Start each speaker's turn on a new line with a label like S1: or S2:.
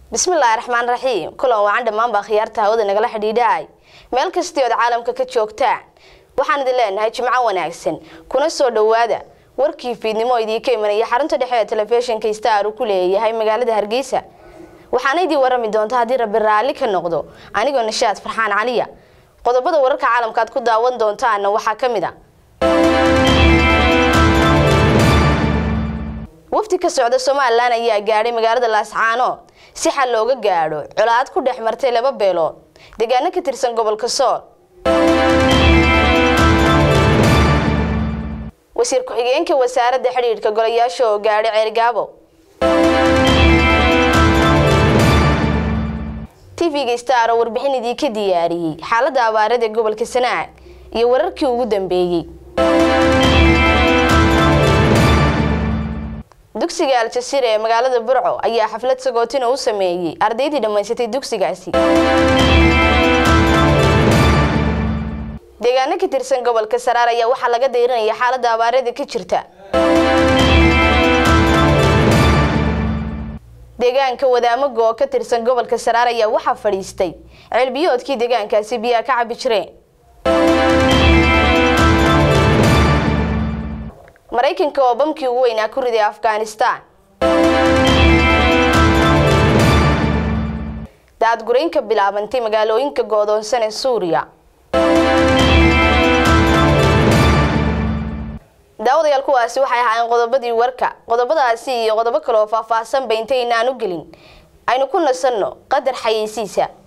S1: bismillaahi raxmaan raxiim kulan wacan dhammaanbaa khiyaarta hawada nagala xidhiidhaay meel kastii ood caalamka ka joogtaan waxaan idin leenahay jimco wanaagsan kuna soo dhowaada warkii fiidnimo idiinka imanaya xarunta dhexe ee telefishinka star uu ku leeyahay magaalada hargeysa waxaana idiin warami doonta haddii rabbi raalli ka noqdo anigoo nashaad farxaan caliya qodobada wararka caalamka aad ku daawan doontaana waxaa ka mid a wafdi ka socda somalilan ayaa gaadhay magaalada laascaanood si xal looga gaadho colaad ku dhex martay laba beelood deegaano ka tirsan gobolka sool wasiir ku-xigeenka wasaaradda xidhiidhka golayaasha oo gaadhay ceergaabo tv-ga star oo warbixin idiinka diyaariyey xaaladda abaarada ee gobolka sanaag iyo wararkii ugu dambeeyey dugsiga aljasiira ee magaalada burco ayaa xaflad sagootina u sameeyey ardaydii dhammaysatay dugsigaasi deegaano ka tirsan gobolka saraar ayaa waxaa laga dayranaya xaaladda abaarada ka jirta deegaanka wadaamago oo ka tirsan gobolka saraar ayaa waxaa fadhiistay ceelbiyoodkii deegaankaasi biyaa ka cabi jireen maraykanka oo bamkii ugu weynaa ku riday afghanistan daadgurayn ka bilaabantay magaalooyinka go-doonsan ee suuriya daawadayaal kuwaasi waxay ahaayeen qodobadii warka qodobadaasi iyo qodobo kale oo faahfaahsanba intaynaan u gelin aynu ku nasanno qadar xayeysiisa